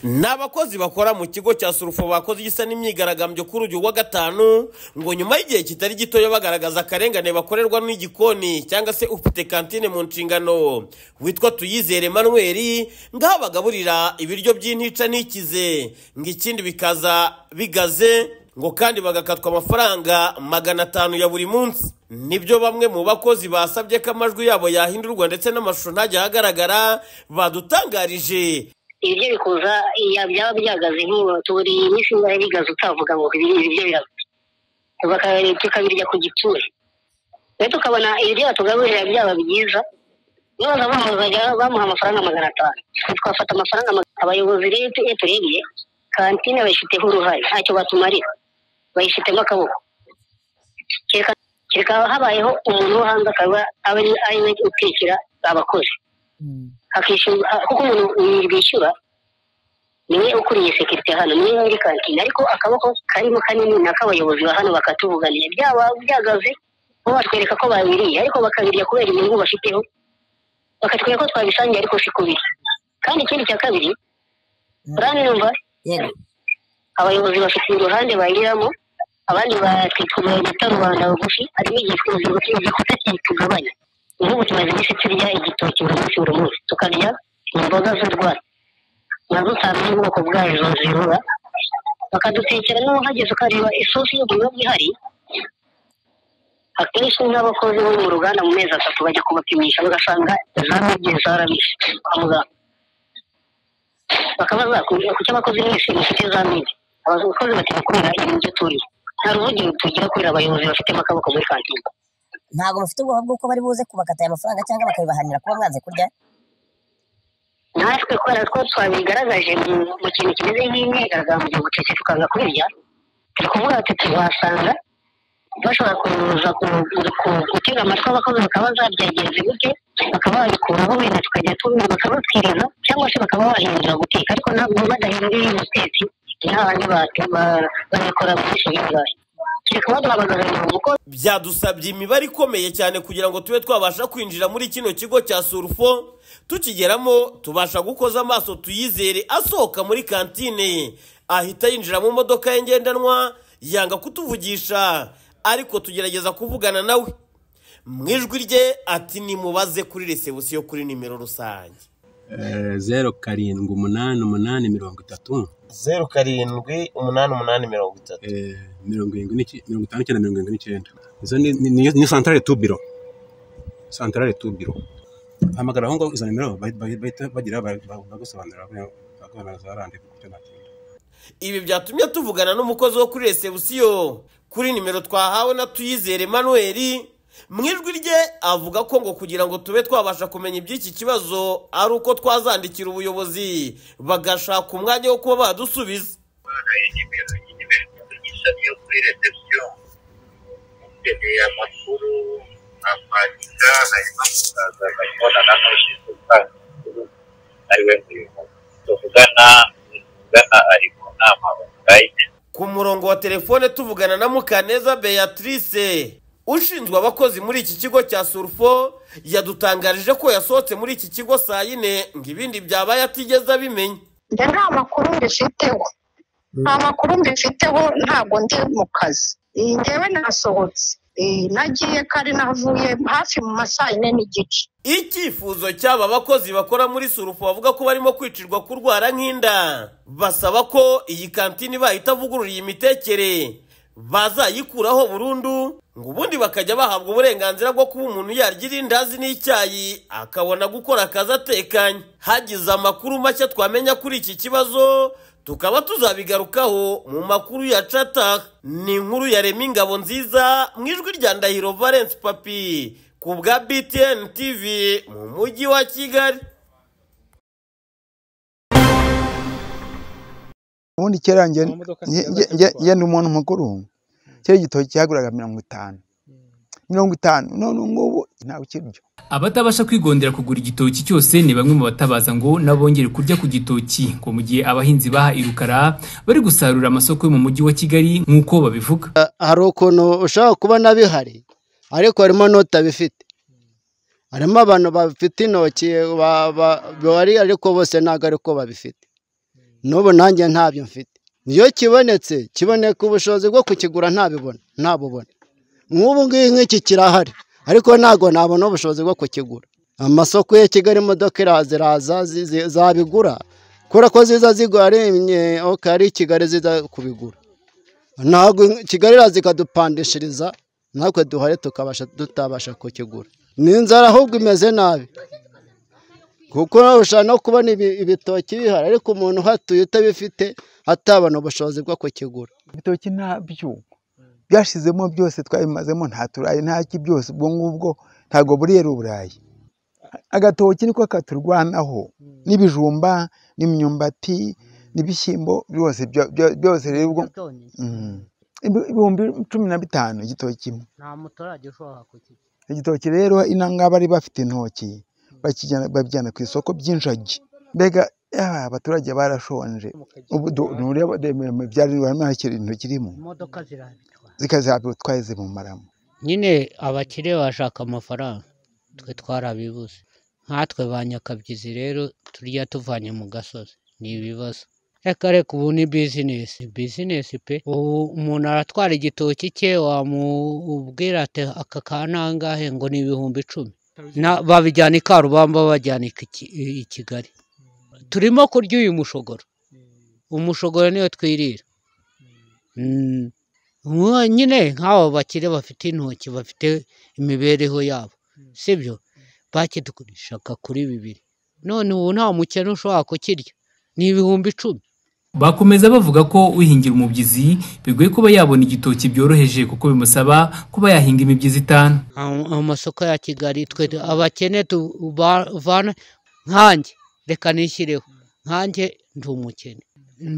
ni abakozi bakora mu kigo cya surufo bakoze igisa n'imyigaragambyo kuri uyu wa gatanu ngo nyuma y'igihe kitari gitoya bagaragaza akarengane bakorerwa n'igikoni cyangwa se ufite kantine mu nshingano witwa tuyizere manuel ngaho bagaburira ibiryo by'intica n'ikize ngo ikindi bikaza bigaze ngo kandi bagakatwa amafaranga magana atanu ya buri munsi nibyo bamwe mu bakozi basabye ko amajwi yabo yahindurwa ndetse n'amashusho ntajya ahagaragara badutangarije ibiryo bikuza iya- byaba byagaze nk'iyo turi iminsi ingahe bigaze utavuga ngo ibi- ibiryo biraguze Tugaka- tukabirya ku gitsure rero tukabona ibiryo batugaburira byaba byiza nibaza bamuzajya bamuha amafaranga magana atanu Twe twafata amafaranga magana abayobozi rero tu- iyo turebye kantine bayifiteho uruhare ntacyo batumarira bayifitemo akaboko kereka kereka habayeho umuntu wo hanze akaba aba ari- ari we utekera abakozi akishyura kuko umuntu bishyura niwe ukuriye sekirite hano niwe muri kantine ariko akaboko karimo kanini ni ak'abayobozi ba hano bakatuvuganira byaba byagaze bo batwereka ko babiriye ariko bakabirya kubera inyungu bafiteho bakatwereka ko twabisangiye ariko si kubiri kandi ikindi cya kabiri uranyumva abayobozi bafite uruhande bayiriramo abandi batwikurira ibita rubanda bugufi harimo igihe twese ibyo tugabanya nk'ubu tumaze iminsi turya igitoki buri munsi buri munsi tukarya imboga z'urwatsi nazo utazi ubwoko bwazo zirura bakadutekera n'uhageze ukareba isosi y'ubururu ihari akenshi nk'abakozi bo mu ruganda mu mezi atatu bajya kubapimisha bagasanga zaragiye zarabishe kwa muganga bakaba bakubwira kuki abakozi mwese mufite za midi abakozi batabikorera ibintu turiye nta ruvugiro tugira kubera abayobozi bafitemo akaboko muri kantine ntabwo mufite ubwoba bw'uko bari buze kubakata aya mafaranga cyangwa bakabibahanira kuba mwanze kurya natwe kubera ko twabigaragaje mu- mu kintu kimeze nk'imyigaragambyo gucece tukanga kubirya turi kuvuga tuti wasanga bashobora kuza ku- ku- gutega amatwi abakozi bakaba zabyagenze gute bakaba babikuraho wenda tukajya tubi bakababwiriza cyangwa se bakaba bahindura guteka ariko ntabwo badahindura umutetsi ni hahandi ba- ba- babikora muri seminari kereka baduha abaganga mu kuko byadusabye imibare ikomeye cyane kugira ngo tube twabasha kwinjira muri kino kigo cya surufo tukigeramo tubasha gukoza amaso tuyizere asohoka muri kantine ahita yinjira mu modoka ye ngendanwa yanga kutuvugisha ariko tugerageza kuvugana nawe mu ijwi rye ati nimubaze kuri resebusiyo kuri nimero rusange Eh, zeru karindwi umunani umunani mirongo itatu zeru karindwi umunani umunani mirongo itatu eh, mirongo irindwi n'icyenda mirongo itanu n'icyenda mirongo irindwi n'icyenda izo ni- ni- niyo niyo santarare tu biro santarare tu biro hamagara aho ngaho izo nimero bahita- bahita bagira ba- ba- bagusobanurira bakubona za randevu kucyo natinda ibi byatumye tuvugana n'umukozi wo kuri resebusiyo kuri nimero twahawe na tuyizere manuel mu ijwi rye avuga ko ngo kugira ngo tube twabasha kumenya iby'iki kibazo ari uko twazandikira ubuyobozi bagashaka umwanya wo kuba badusubiza bahaye nimero y'imeri ishami yo kuri reception ukeneye amakuru akwandika hanyuma mukaza mukabonana n'ushinzwe gutanga amakuru ariwe muyobozi tuvugana tuvugana ari mu nama online ku murongo wa telefone tuvugana na mukaneza beatrice ushinzwe abakozi muri iki kigo cya surufo yadutangarije ko yasohotse muri iki kigo saa yine ngo ibindi byabaye atigeze abimenya njye nta makuru mbifiteho nta makuru mbifiteho ntabwo ndi mu kazi Eh, njyewe nasohotse Eh, nagiye kare navuye hafi mu masaa yine n'igice Icyifuzo cy'aba bakozi bakora muri Surufu bavuga ko barimo kwicirwa kurwara nk'inda basaba ko iyi kantine bahita vuguruye imitekere bazayikuraho burundu ngo ubundi bakajya bahabwa uburenganzira bwo kuba umuntu yarya irindazi n'icyayi akabona gukora akazi atekanye hagize amakuru mashya twamenya kuri iki kibazo tukaba tuzabigarukaho mu makuru ya cata ni inkuru yarema ingabo nziza mu ijwi rya ndahiro valence papi ku bwa btn tv mu mujyi wa kigali ubundi kera njye modoka njye- zigenda njye- njye- zigurwa. njye ndi umuntu mukuru kera igitoki cyaguraga mirongo itanu mirongo itanu none ubu ngubu ntawe ukirya abatabasha kwigondera kugura igitoki cyose ni bamwe mu batabaza ngo nabongere kurya ku gitoki ngo mu gihe abahinzi baha irukara bari gusarura amasoko yo mu mujyi wa kigali nk'uko babivuga hari ukuntu ushobora kubona bihari ariko harimo n'utabifite harimo abantu bafite intoki ba- ba- bari ariko bose ntabwo ariko babifite n'ubu nanjye ntabyo mfite iyo kibonetse kiboneka ubushobozi bwo kukigura ntabibona ntabubona nk'ubu ngibu nk'iki kirahari ariko ntabwo nabona ubushobozi bwo kukigura amasoko ya kigali imodoka iraza iraza zizi- zabigura kubera ko ziza zigwaremye aho kari kigali ziza kubigura ntabwo kigali iraza ikadupandishiriza natwe duhare tukabasha tutabasha kukigura ni inzara ahubwo imeze nabi kuko ushobora no kubona ibi- ibitoki bihari ariko umuntu uhatuye utabifite atabona ubushobozi bwo kukigura ibitoki ntabyo byashizemo byose twabimazemo nta turayi nta ki byose ubwo ngubwo ntabwo buriyeri uburayi agatoki niko katurwanaho n'ibijumba n'imyumbati n'ibishyimbo byose byo- byo- byose rero ubwo Mm. Ibi- ibihumbi cumi na bitanu igitoki kimwe nta muturage ushobora kukigura igitoki rero inanga bari bafite intoki bakijyana babijyana ku isoko by'injagi mbega ah, abaturage barashonje ubu du- ntureba deme- byari harimo hakiri intoki irimo imodoka zirabika zikazabitwaye zibumaramo nyine abakire bashaka amafaranga twe twarabibuze nkatwe ba nyakabyizi rero turya tuvanye mu gasozi ni ibibazo reka reka ubu ni bizinesi bizinesi pe ubu umuntu aratwara igitoki cye wamubwira ati aka ka nangahe ngo ni ibihumbi icumi Na- babijyana i karubamba bajyana i Ki- i kigali turimo kurya uyu mushogoro umushogoro niyo twirira Mm. Nkuwo nyine nk'abo bakire bafite intoki bafite imibereho yabo sibyo bakidugurishaga kuri bibiri none ubu nta mukene ushobora kukirya ni ibihumbi icumi Bakomeza bavuga ko uhingira umubyizi bigoye kuba yabona igitoki byoroheje kuko bimusaba kuba yahinga imibyizi itanu Am- amasoko ya kigali twe abakene tuvana nkanjye reka nishyireho nkanjye ndi umukene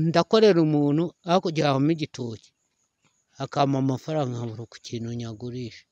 ndakorera umuntu hakurya habamo igitoki akampa amafaranga nkabura ku kintu nyagurisha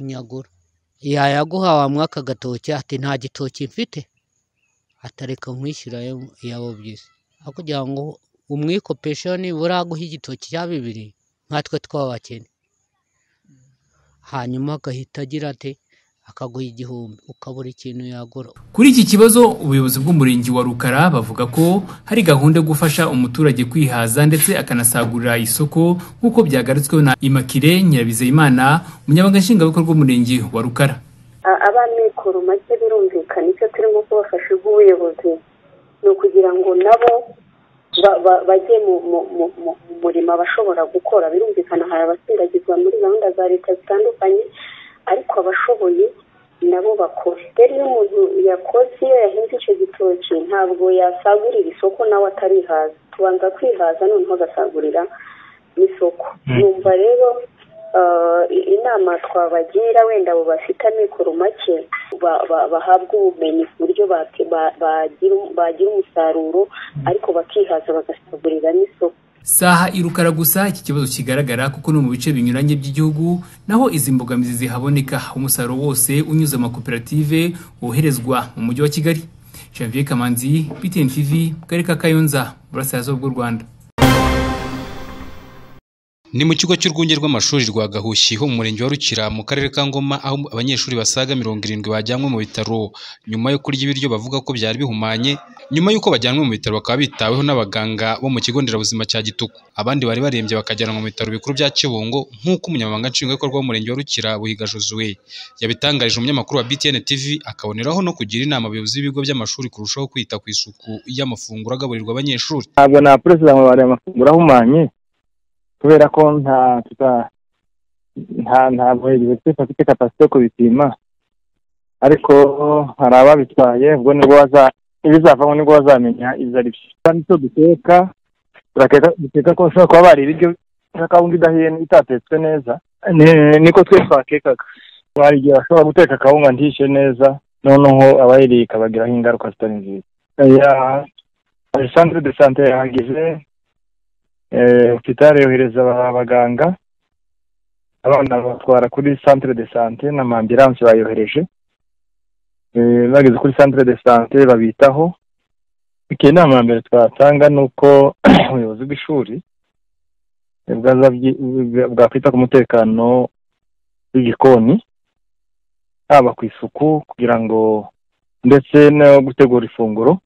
nyagura yayaguha wamuha aka gatoki ati nta gitoki mfite atareka nkwishyura yabo byiza hakurya ngo umwikopesha nibura aguha igitoki cya bibiri nkatwe tw'abakene hanyuma agahita agira ati akaguha igihumbi ukabura ikintu yagura Kuri iki kibazo ubuyobozi bw'umurenge wa Rukara bavuga ko hari gahunda yo gufasha umuturage kwihaza ndetse akanasagurira isoko nk'uko byagarutsweho na Immaculee Nyirabizeyimana umunyamabanga nshingwabikorwa w'umurenge wa Rukara A- abamikoro make birumvikana icyo turimo kubafasha nk'ubuyobozi ni ukugira ngo nabo ba- ba- bajye mu mu- mu- mu- mu murimo bashobora gukora birumvikana hari abasindagizwa muri gahunda za leta zitandukanye ariko abashoboye nabo bakora rero iyo umuntu yakoze iyo yahinze icyo gitoki ntabwo yasagurira isoko nawe atarihaza tubanza kwihaza noneho agasagurira n'isoko numva rero ah, i- inama twabagira wenda abo bafite amikoro make ba- ba- bahabwa ubumenyi ku buryo bake- ba- bagira bagira umusaruro ariko bakihaza bagasagurira n'isoko Saha irukara gusa iki kibazo kigaragara kuko no mu bice binyuranye by'igihugu naho izi mbogamizi zihaboneka umusaruro wose unyuze mu makoperative woherezwa mu mujyi wa Kigali Janvier Kamanzi BTN TV mu karere ka Kayonza mu burasirazuba bw'u Rwanda Ni mu kigo cy'urwunge rw'amashuri rwa Gahushyi ho mu murenge wa Rukira mu karere ka Ngoma aho abanyeshuri basaga mirongo irindwi bajyanwe mu bitaro nyuma yo kurya ibiryo bavuga ko byari bihumanye nyuma y'uko bajyanwe mu bitaro bakaba bitaweho n'abaganga bo mu kigo nderabuzima cya Gituku abandi bari barembye bakajyanwa mu bitaro bikuru bya Kibungo nk'uko umunyamabanga nshingwabikorwa w'umurenge wa Rukira Buhiga Josue yabitangarije umunyamakuru wa BTN TV akaboneraho no kugira inama abayobozi b'ibigo by'amashuri kurushaho kwita ku isuku y'amafunguro agaburirwa abanyeshuri ntabwo napuresida ngo bari amafunguro ahumanye kubera ko nta tuta nta ntabwo universite afite kapasite yo kubipima ariko hari ababitwaye ubwo nibwo baza ibizavamo nibwo bazamenya ibyo ari byo kandi icyo duteka turakeka duteka ko bashobora kuba bari ibiryo nka kawunga idahiye itatetswe neza ni- niko twe twakekaga hari igihe bashobora guteka akawunga ntishe neza noneho abayiriye ikabagiraho ingaruka zitari nziza Ya, hari santire de sante yahagize hopitale yohereza aba- abaganga abana batwara kuri centre de sante n'amambiranse bayohereje Eh, bageze kuri centre de sante babitaho icyo inama ya mbere twatanga ni uko ubuyobozi bw'ishuri eh, bwaza byi- bwa- bwakwita ku mutekano w'igikoni haba ku isuku kugira ngo ndetse no gutegura ifunguro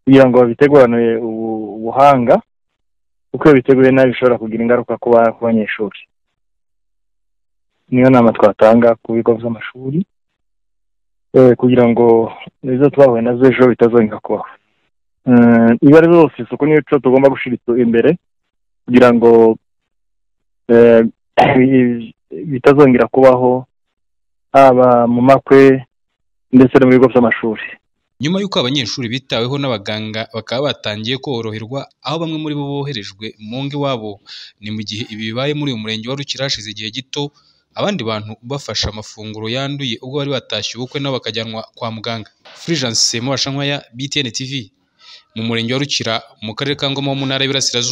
kugira ngo babiteguranwe ubu- ubuhanga kuko iyo biteguye nabi bishobora kugira ingaruka ku ba- ku banyeshuri niyo nama twatanga ku bigo by'amashuri eh, kugira ngo izo twahuye nazo ejo bitazongera kubaho Eh, iyo ari zose isuku n'imico tugomba gushyira itu- imbere kugira ngo eh, bi- bitazongera kubaho haba mu makwe ndetse no mu bigo by'amashuri nyuma y'uko abanyeshuri bitaweho n'abaganga bakaba batangiye koroherwa aho bamwe muri bo boherejwe mu ngo iwabo ni mu gihe ibi bibaye muri uyu murenge wa Rukira hashize igihe gito abandi bantu bafashe amafunguro yanduye ubwo bari batashye ubukwe nabo bakajyanwa kwa muganga Fulgence Mubashankwaya BTN TV mu murenge wa Rukira mu karere ka Ngoma ho mu ntara y'Iburasirazuba